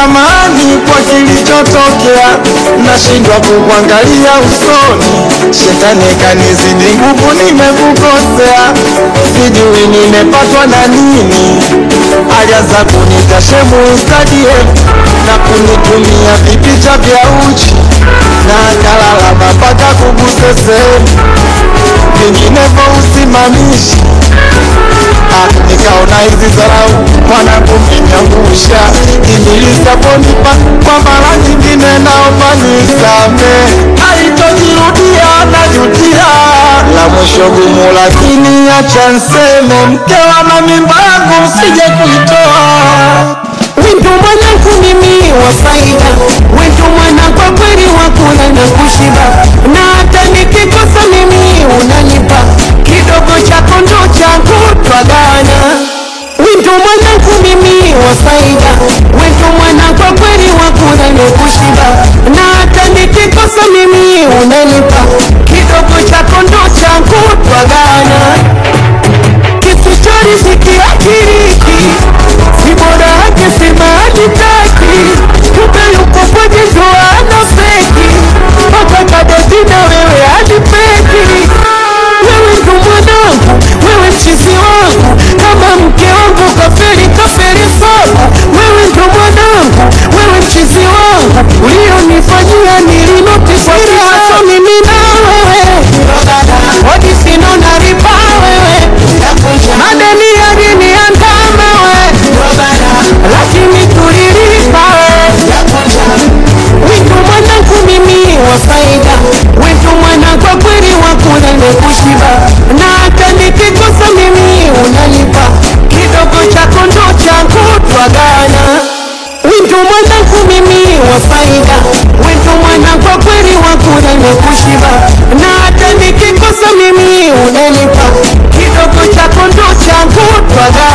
samani kwa kilichotokea, nashindwa kukuangalia usoni, shetani kanizidi nguvu, nimekukosea, sijui nimepatwa na nini, alianza kunita shemu Instagram na kunitumia vipicha vya uchi na akalalama mpaka kuguse sehemu vinginevyo usimamishi Ah, nikaona hizi zarau mwanangu mmenyangusha ijilisaponipa kwa mara nyingine naomba nisame alitojirudia najutia la mwisho gumu lakini acha nseme mke wa mamimba yangu msije kuitoa Wendo mwanangu mimi wa faida, wendo mwana kwa kweli wa kula na kushiba, na hata nikikosa mimi unanipa kidogo chako ndo changu twagana. Wendo mwanangu mimi wa faida, wendo mwana kwa kweli wa kula na kushiba, na hata nikikosa mimi unanipa kidogo chako ndo changu twagana. Kisichori sikiakiriki si bora yake sema hajitaki, kumbe yuko kwenye ndoa na feki, mpaka kadeti na wewe hajipeki. Wewe ndo mwanangu, wewe mchizi wangu, kama mke wangu kaferi kaferi sana. Wewe ndo mwanangu, wewe mchizi wangu, ulionifanyia nilinotisha mimi na wewe, hodi sino nalipa wewe, madeni yaliniandama wewe lakini tulilipa wito mwanangu mimi wa faida wito mwana kwa kweli wa kula na kushiba na hata nikikosa mimi unalipa kidogo chako ndo changu twagana wito mwanangu mimi wa faida wito mwana kwa kweli wa kula na kushiba na hata nikikosa mimi unalipa kidogo chako ndo changu twagana